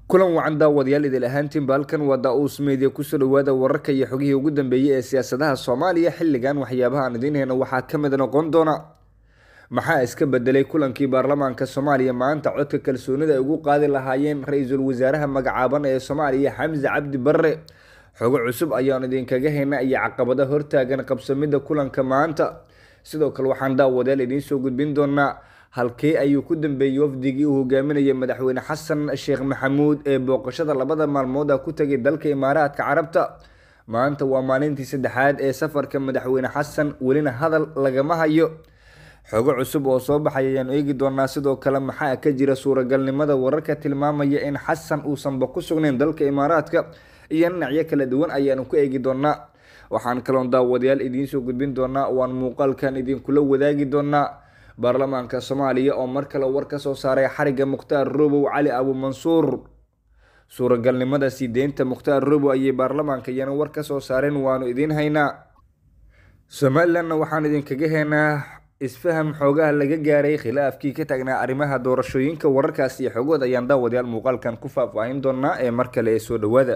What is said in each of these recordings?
kulan wacan daawadayaal idil ahaantiinba halkan waa daa-uus meediya kusoo dhawaada wararka iyo xogihii ugu dambeeyey ee siyaasadaha soomaaliya xilligan waxyaabaha aan idiin heyno waxaa ka mid noqon doona maxaa iska bedelay kulankii baarlamaanka soomaaliya maanta codka kalsoonida ay ugu qaadi lahaayeen ra-iisul wasaaraha magacaaban ee soomaaliya xamse cabdi barre xogo cusub ayaan idinkaga heyna iyo caqabada hortaagan qabsamida kulanka maanta sidoo kale waxaan daawadayaal idiin soo gudbin doonaa halkee ayuu ku dambeeyey wafdigii uu hogaaminayay madaxweyne xasan sheekh maxamuud ee booqashada labada maalmood ah ku tagay dalka imaaraadka carabta maanta waa maalintii saddexaad ee safarka madaxweyne xasan welina hadal lagama hayo xogo cusub oo soo baxay ayaan eegi doonaa sidoo kale maxaa ka jira suuragalnimada wararka tilmaamaya in xasan uusanba ku sugnayn dalka imaaraadka iyo dhinacyo kala duwan ayaanu ku eegi doonaa waxaan kaloon daawadayaal idiin soo gudbin doonaa waan muuqaalkan idinkula wadaagi doonaa baarlamaanka soomaaliya oo mar kale war ka soo saaray xariga mukhtaar robow cali abumansuur suuragalnimada sii deynta mukhtaar robow ayay baarlamaanka iyana war ka soo saareen waanu idiin haynaa somalilanna waxaan idinkaga heynaa isfaham xoogaha laga gaaray khilaafkii ka taagnaa arrimaha doorashooyinka wararkaas iyo xogood ayaan daawadayaal muuqaalkan ku faahfaahin doonaa ee mar kale ee soo dhawaada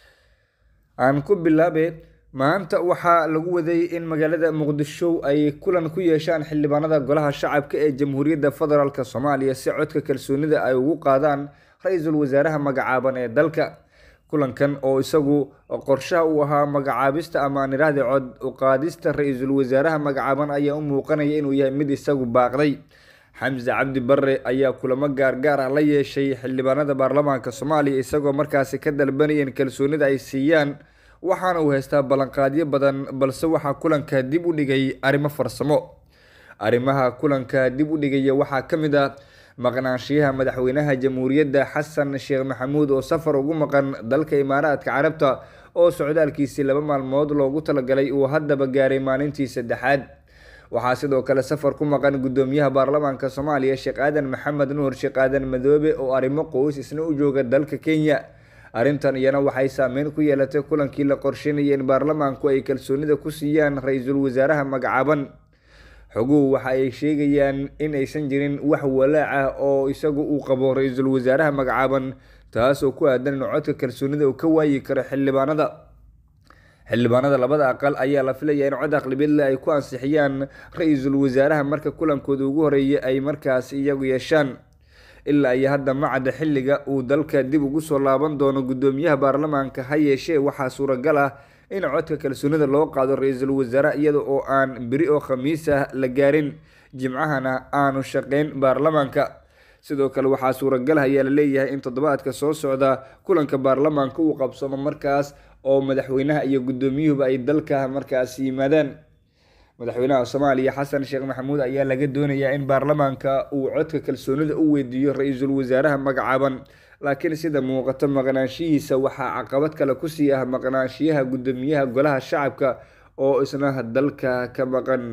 aan ku bilaabe maanta waxaa lagu waday in magaalada muqdisho ay kulan ku yeeshaan xildhibaanada golaha shacabka ee jamhuuriyadda federaalk soomaaliya si codka kalsoonida ay ugu qaadaan ra-iisul wasaaraha magacaaban ee dalka kulankan oo isagu qorshaha uu ahaa magacaabista ama aan idhaahde cod uqaadista ra-iisul wasaaraha magacaaban ayaa u muuqanaya inuu yahay mid isagu baaqday xamse cabdi barre ayaa kulamo gaargaar ah la yeeshay xildhibaanada baarlamaanka soomaaliya isagoo markaasi ka dalbanaya in kalsoonida ay siiyaan waxaana uu haystaa ballanqaadyo badan balse waxaa kulanka dib u dhigay arrimo farsamo arrimaha kulanka dib u dhigaya waxaa ka mid ah maqnaanshiyaha madaxweynaha jamhuuriyadda xasan sheekh maxamuud oo safar ugu maqan dalka imaaraadka carabta oo socdaalkiisii laba maalmood loogu talagalay uu haddaba gaaray maalintii saddexaad waxaa sidoo kale safar ku maqan guddoomiyaha baarlamaanka soomaaliya sheekh aadan maxamed nuur sheekh aadan madoobe oo arrimo qoys isna u jooga dalka kenya arrintan iyana waxay saameyn ku yeelatay kulankii la qorsheynayay in baarlamaanku ay kalsoonida ku siiyaan ra-iisul wasaaraha magacaaban xoguhu waxa ay sheegayaan in aysan jirin wax walaac ah oo isagu uu qabo ra-iisul wasaaraha magacaaban taas oo ku aadan in codka kalsoonida uu ka waayi karo xildhibaanada xildhibaanada labada aqal ayaa la filaya in cod aqlabiyadle ay ku ansixiyaan ra-iisul wasaaraha marka kulankooda ugu horeeyay ay markaas iyagu yeeshaan ilaa iyo hadda macadda xilliga uu dalka dib ugu soo laaban doono guddoomiyaha baarlamaanka ha yeeshee waxaa suuragal ah in codka kalsoonida loo qaado ra-iisul wasaare iyada oo aan beri oo khamiis ah la gaarin jimcahana aanu shaqeyn baarlamaanka sidoo kale waxaa suuragal ah ayaa la leeyahay in toddobaadka soo socda kulanka baarlamaanka uu qabsamo markaas oo madaxweynaha iyo guddoomiyuhuba ay dalka markaas yimaadaan madaxweynaha soomaaliya xasan sheekh maxamuud ayaa laga doonayaa in baarlamaanka uu codka kalsoonida u weydiiyo ra-iisul wasaaraha magacaaban laakiin sida muuqato maqnaanshihiisa waxaa caqabad kale kusii ah maqnaanshiyaha guddoomiyaha golaha shacabka oo isna dalka ka maqan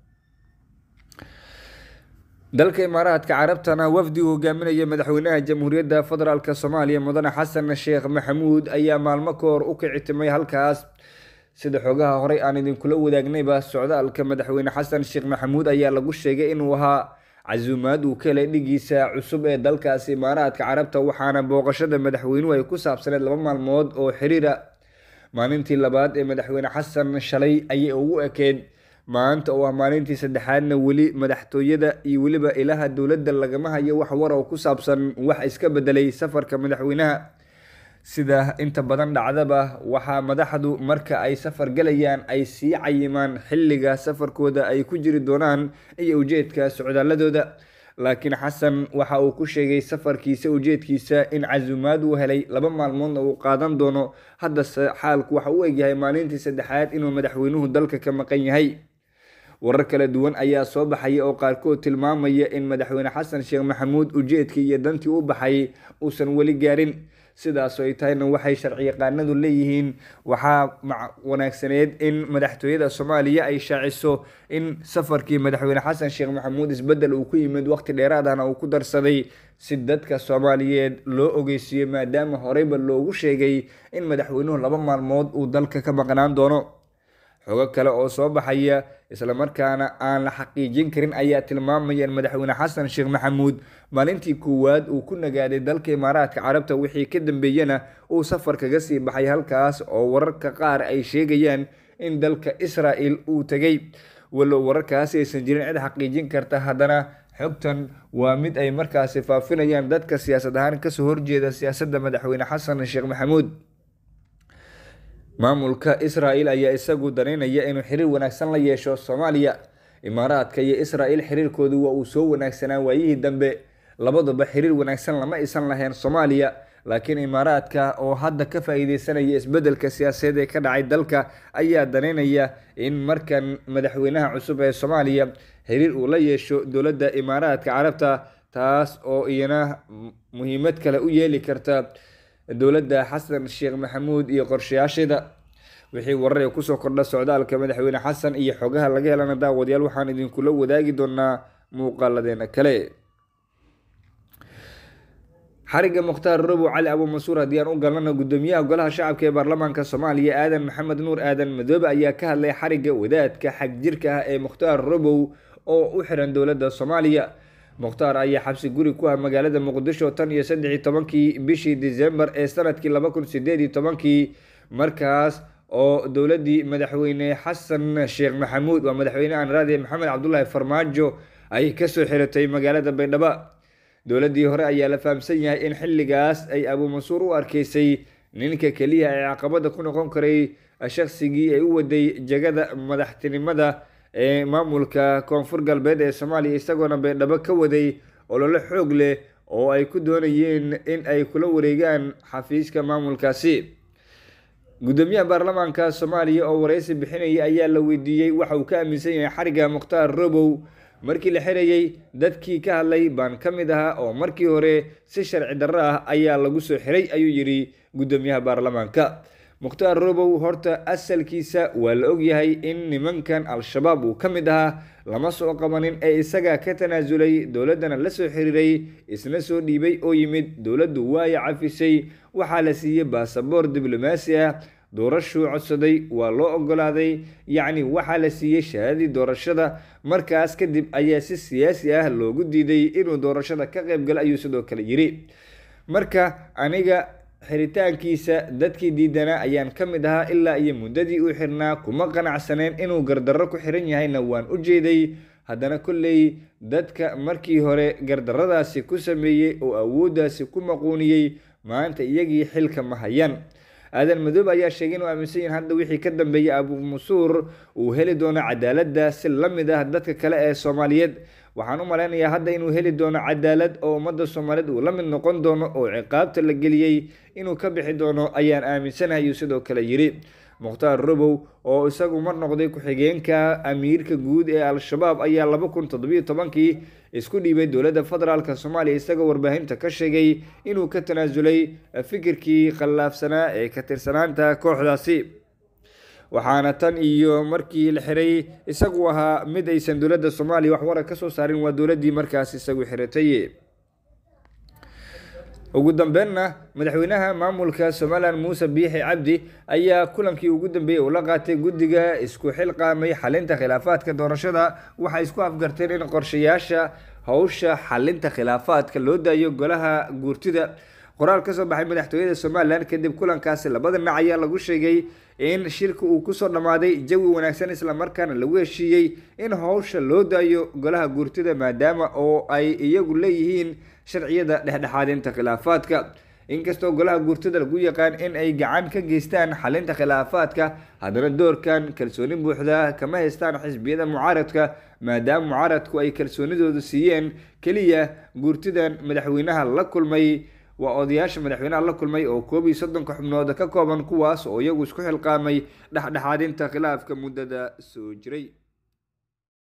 dalka imaaraadka carabtana wafdi uu hogaaminaya madaxweynaha jamhuuriyadda federaalk soomaaliya mudane xasan sheekh maxamuud ayaa maalmo ka hor u kicitimay halkaas sida xogaha horey aan idinkula wadaagnayba socdaalka madaxweyne xasan sheekh maxamuud ayaa lagu sheegay inuu ahaa casuumaad uu ka helay dhigiisa cusub ee dalkaasi imaaraadka carabta waxaana booqashada madaxweynuhu ay ku saabsaneed laba maalmood oo xiriira maalintii labaad ee madaxweyne xasan shalay ayay ugu ekeyd maanta oo ah maalintii saddexaadna weli madaxtooyada iyo weliba ilaha dowladda lagama hayo wax war oo ku saabsan wax iska bedelay safarka madaxweynaha sida inta badan dhacdaba waxaa madaxdu marka ay safar galayaan ay sii cayimaan xilliga safarkooda ay ku jiri doonaan iyo ujeedka socdaaladooda laakiin xasan waxa uu ku sheegay safarkiisa ujeedkiisa in casuumaad uu helay laba maalmoodna uu qaadan doono haddase xaalku waxa u egyahay maalintii saddexaad inuu madaxweynuhu dalka ka maqan yahay warar kala duwan ayaa soo baxaya oo qaarkood tilmaamaya in madaxweyne xasan sheekh maxamuud ujeedkii iyo dantii u baxay uusan weli gaarin sidaasoo ay tahayna waxay sharciyaqaanadu leeyihiin waxaa wanaagsaneed in madaxtooyada soomaaliya ay shaaciso in safarkii madaxweyne xasan sheekh maxamuud isbedel uu ku yimid waqti dheeraad ahna uu ku darsaday si dadka soomaaliyeed loo ogeysiiyo maadaama horeyba loogu sheegay in madaxweynuhu laba maalmood uu dalka ka maqnaan doono xogo kale oo soo baxaya islamarkaana aan la xaqiijin karin ayaa tilmaamaya in madaxweyne xasan sheekh maxamuud maalintii koowaad uu ku nagaaday dalka imaaraadka carabta wixii ka dambeeyena uu safar kaga sii baxay halkaas oo wararka qaar ay sheegayaan in dalka israel uu tegay walow wararkaasi aysan jirin cid xaqiijin karta haddana xogtan waa mid ay markaasi faafinayaan dadka siyaasad ahaan kasoo horjeeda siyaasadda madaxweyne xasan sheekh maxamuud maamulka israel ayaa isagu daneynaya inuu xiriir wanaagsan la yeesho soomaaliya imaaraadka iyo israel xiriirkoodu waa uu soo wanaagsanaa waayihii dambe labaduba xiriir wanaagsan lama isan lahayn soomaaliya laakiin imaaraadka oo hadda ka faa-iideysanaya isbedelka siyaasadeed ee ka dhacay dalka ayaa daneynaya in markan madaxweynaha cusub ee soomaaliya xiriir uu la yeesho dowladda imaaraadka carabta taas oo iyana muhiimad kale u yeeli karta dowladda xasan sheekh maxamuud iyo qorshayaasheeda wixii warar ee kusoo kordha socdaalka madaxweyne xasan iyo xogaha laga helana daawadayaal waxaan idinkula wadaagi doonaa muuqaaladeena kale xariga mukhtaar robow cali abuumansuur haddii aan u galnana gudoomiyaha golaha shacabka ee baarlamaanka soomaaliya aadan maxamed nuur aadan madoobe ayaa ka hadlay xariga wadaadka xagjirka ah ee mukhtaar robow oo u xiran dowladda soomaaliya mukhtaar ayaa xabsi guri ku ah magaalada muqdisho tan iyo saddex iyo tobankii bishii disembar ee sanadkii laba kun sideed iyo tobankii markaas oo dowladdii madaxweyne xasan sheekh maxamuud waa madaxweyne anraadi maxamed cabdulaahi farmaajo ay kasoo xiratay magaalada baydhabo dowladdii hore ayaa la fahamsan yahay in xilligaas ay abuumansuur u arkeysay ninka keliya ee caqabada ku noqon karay shaqsigii ay u waday jagada madaxtinimada ee maamulka koonfur galbeed ee soomaaliya isagoona baydhabo ka waday olole xoog leh oo ay ku doonayeen in ay kula wareegaan xafiiska maamulkaasi gudoomiyaha baarlamaanka soomaaliya oo wareysi bixinaya ayaa la weydiiyey waxa uu ka aaminsan yahay xariga mukhtaar robow markii la xirayay dadkii ka hadlay baan ka mid ahaa oo markii hore si sharci darro ah ayaa lagu soo xiray ayuu yidhi gudoomiyaha baarlamaanka mukhtaar robow horta asalkiisa waa la ogyahay in nimankan al-shabaab uu ka mid ahaa lama soo qabanin ee isaga ka tanaasulay dowladdana la soo xiriiray isna soo dhiibay oo yimid dowladdu waaya cafisay waxaa la siiyey baasaboor diblomaasi ah doorashuu codsaday waa loo ogolaaday yacni waxaa la siiyey shahaadadii doorashada markaas kadib ayaa si siyaasi ah loogu diiday inuu doorashada ka qayb galo ayuu sidoo kale yidhi marka aniga xiritaankiisa dadkii diidanaa ayaan ka mid ahaa ilaa iyo muddadii uu xirnaa kuma qanacsaneen inuu gardarro ku xiran yahayna waan u jeeday haddana kolley dadka markii hore gardarradaasi ku sameeyey oo awooddaasi ku maquuniyey maanta iyagii xilka ma hayaan aadan madoobe ayaa sheegay inuu aaminsan yahin hadda wixii ka dambeeyay abuumansuur uu heli doono cadaaladda si la mid ah dadka kale ee soomaaliyeed waxaan u malaynayaa hadda inuu heli doono cadaalad oo ummadda soomaaliyeed uu la mid noqon doono oo ciqaabta la geliyey inuu ka bixi doono ayaan aaminsanahay uu sidoo kale yidhi mukhtaar robow oo isagu mar noqday ku-xigeenka amiirka guud ee al-shabaab ayaa laba kun toddobiyo tobankii isku dhiibay dowladda federaalk soomaaliya isagoo warbaahinta ka sheegay inuu ka tanaasulay fikirkii khallaafsanaa ee ka tirsanaanta kooxdaasi waxaana tan iyo markii la xiray isagu ahaa mid aysan dowladda soomaaliya wax warar ka soo saarin waa dowladdii markaas isagu xiratay ugu dambeynna madaxweynaha maamulka somalilan muuse biixi cabdi ayaa kulankii ugu dambeeyey uu la qaatay guddiga isku xilqaamay xalinta khilaafaadka doorashada waxay isku afgarteen in qorshayaasha howsha xalinta khilaafaadka loo daayo golaha guurtida qoraal kasoo baxay madaxtooyada somalilan kadib kulankaasi labada dhinac ayaa lagu sheegay in shirka uu kusoo dhammaaday jawi wanaagsan islamarkaana lagu heshiiyey in howsha loo daayo golaha guurtida maadaama oo ay iyagu leeyihiin sharciyada dhexdhexaadinta khilaafaadka inkastoo golaha guurtada lagu yaqaan in ay gacan ka geystaan xalinta khilaafaadka haddana doorkan kalsooni buuxda kama haystaan xisbiyada mucaaradka maadaama mucaaradku ay kalsoonidooda siiyeen keliya guurtidan madaxweynaha la kulmay waa odayaasha madaxweynaha la kulmay oo koob iyo soddonka xubnood ka kooban kuwaas oo iyagu isku xilqaamay dhexdhexaadinta khilaafka muddada soo jiray